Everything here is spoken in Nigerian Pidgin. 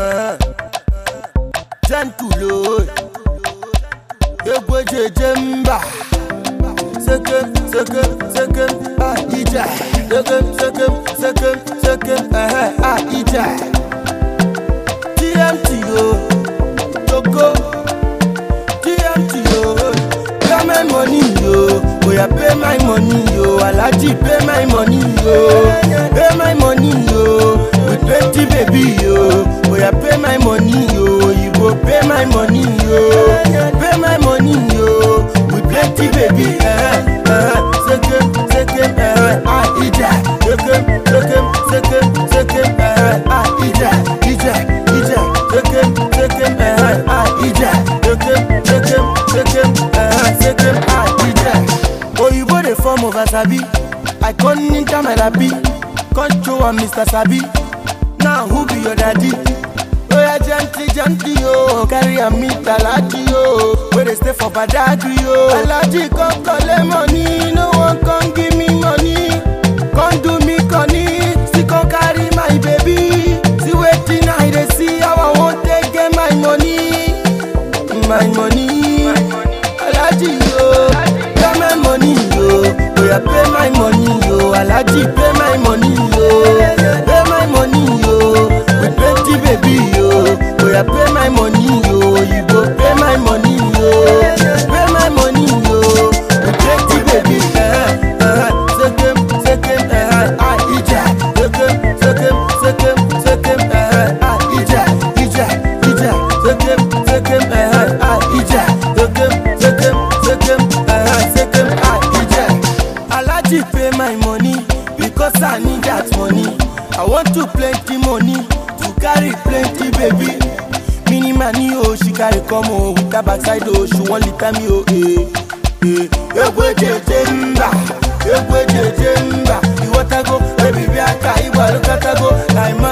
Uh, gentle, oh. Egwejeje mba. Sekem, sekem, sekem, ah, ija. Sekem, sekem, sekem, sekem, eh, ah, ija. TMT, oh. Togo. TMT, oh. Pay my money, yo. Oh, yeah, pay my money, yo. Alaji, pay my money, yo. Pay my money, yo. With plenty baby, yo. Oh, yeah, pay my money, yo. You go pay my money, yo. Pay my money, yo. With plenty baby, eh, eh. Sekem, sekem, eh, ah, ija. Sekem, sekem, sekem, sekem, eh, ah, ija, ija, ija. Sekem, sekem, eh, ah, ija. Sekem, sekem, sekem, eh, sekem, ah, ija. Oyibo dey form of Asabi. I con ninja my labi. Con show am Mr. Sabi. Now who be your daddy? Oya gently, gently, yo. Carry am meet Alaji, yo. Where they stay for Badagry, yo. Alaji come collect money. No one come give me money. Come do me conny. See come carry my baby. See wetin I dey see. How I wan take get my money. My money. Alaji, yo. Pay my money, yo. Oya pay my money, yo. Alaji pay my money, yo. Pay my money, yo. With plenty baby, yo. Oya pay my money, yo. You go pay my money, yo. Pay my money, yo. With plenty baby, eh, eh. Sekem, sekem, eh, ah, ija. Sekem, sekem, sekem, sekem, eh, ah, ija, ija, ija. Sekem, sekem, eh, ah, ija. Sekem, sekem, sekem, eh, sekem, ah, ija. Alaji pay my money because I need that money. I want to plenty money to carry plenty baby. Mini money oh she carry come oh with her backside oh she wan litter me oh eh eh. Egwejeje mba, egwejeje mba, iwọtago, baby bi aka igba lokatago, like